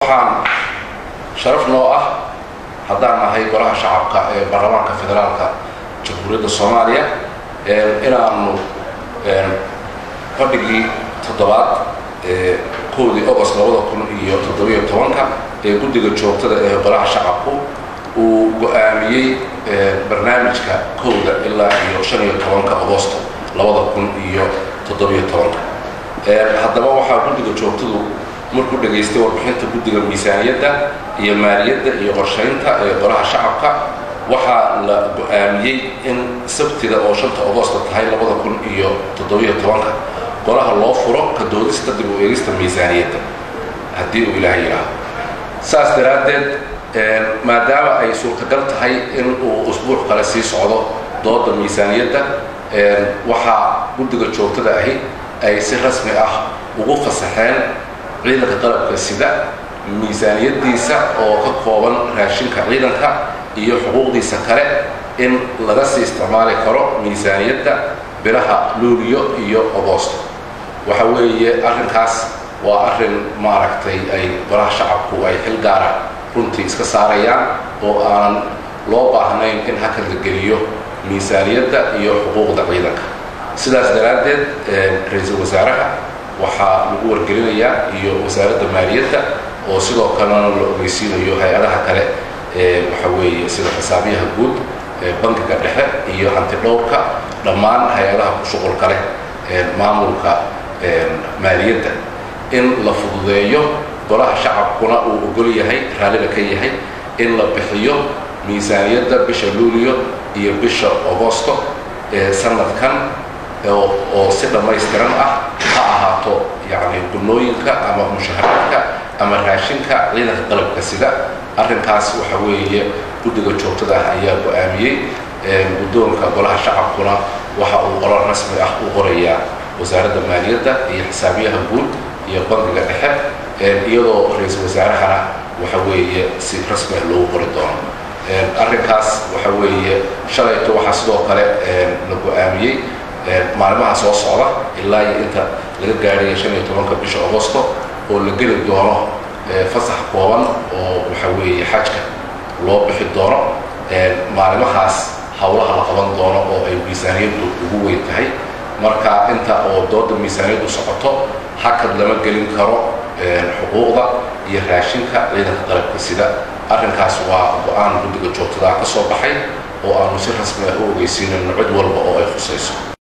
waxaan sharaf noo ah haddaan nahay golaha shacabka ee baarlamaanka federaalka jamhuuriyadda soomaaliya inaanu fadhigii toddobaad ee kowdii agost labada kun iyo toddobiyo tobanka ee guddiga joogtada ee golaha shacabku uu go-aamiyey barnaamijka kowda ilaa iyo shan iyo tobanka agosto labada kun iyo toddobiyo tobanka haddaba waxaa guddiga joogtadu markuu dhegaystay warbixinta guddiga miisaaniyadda iyo maaliyadda iyo qorshaynta ee golaha shacabka waxaa la go-aamiyey in sabtida oo shanta agosto tahay labada kun iyo toddobiyo tobanka golaha loo furo ka doodista dib u eegista miisaaniyadda haddii uu ilaaha yidhaaho saas daraaddeed maadaama ay suurtagal tahay in uu usbuuc kale sii socdo dooda miisaaniyadda waxaa guddiga joogtada ahi ay si rasmi ah ugu fasaxeen ciidanka qalabka sida miisaaniyaddiisa oo ka kooban raashinka ciidanka iyo xuquuqdiisa kale in laga sii isticmaali karo miisaaniyadda bilaha luuliyo iyo agosto waxa weeye arrinkaas waa arrin maaragtay ay golaha shacabku ay xil gaara runtii iska saarayaan oo aanan loo baahnayn in hakad la geliyo miisaaniyadda iyo xuquuqda ciidanka sidaas daraaddeed ra-iisul wasaaraha waxaa lagu wargelinayaa iyo wasaaradda maaliyadda oo sidoo kalena la ogeysiinayo hay-adaha kale ee waxa weeye sida xisaabiyaha guud bankiga dhexe iyo hanti dhowrka dhammaan hay-adaha ku shuqulka leh maamulka maaliyadda in la fududeeyo golaha shacabkuna uu ogol yahay raallina ka yahay in la bixiyo miisaaniyadda bisha luuliyo iyo bisha agosto ee sanadkan oo si dhammaystiran ah ha ahaato yacni gunooyinka ama mushaharaadka ama raashinka ciidanka qalabka sida arrinkaas waxa weeye guddiga joogtada ah ayaa go-aamiyey guddoonka golaha shacabkuna waxa uu qorar rasmi ah u qorayaa wasaaradda maaliyadda iyo xisaabiyaha guud iyo bankiga dhexe iyadoo ra-iisul wasaarahana waxa weeye si rasmi ah loogu qori doono arrinkaas waxa weeye shalayto waxaa sidoo kale la go-aamiyey maalmaha soo socda ilaa iyo inta laga gaadhaya shan iyo tobanka bisha agosto oo la geli doono fasax kooban oo waxa weeye xajka loo bixi doono maalimahaas howlaha la qaban doono oo ay miisaaniyaddu ugu weyn tahay marka inta oo dooda miisaaniyaddu socoto hakad lama gelin karo xuquuqda iyo raashinka ciidanka qalabka sida arrinkaas waa go-aan guddiga joogtadaa ka soo baxay oo aanu si rasmi ah u ogeysiinayno cid walba oo ay khusayso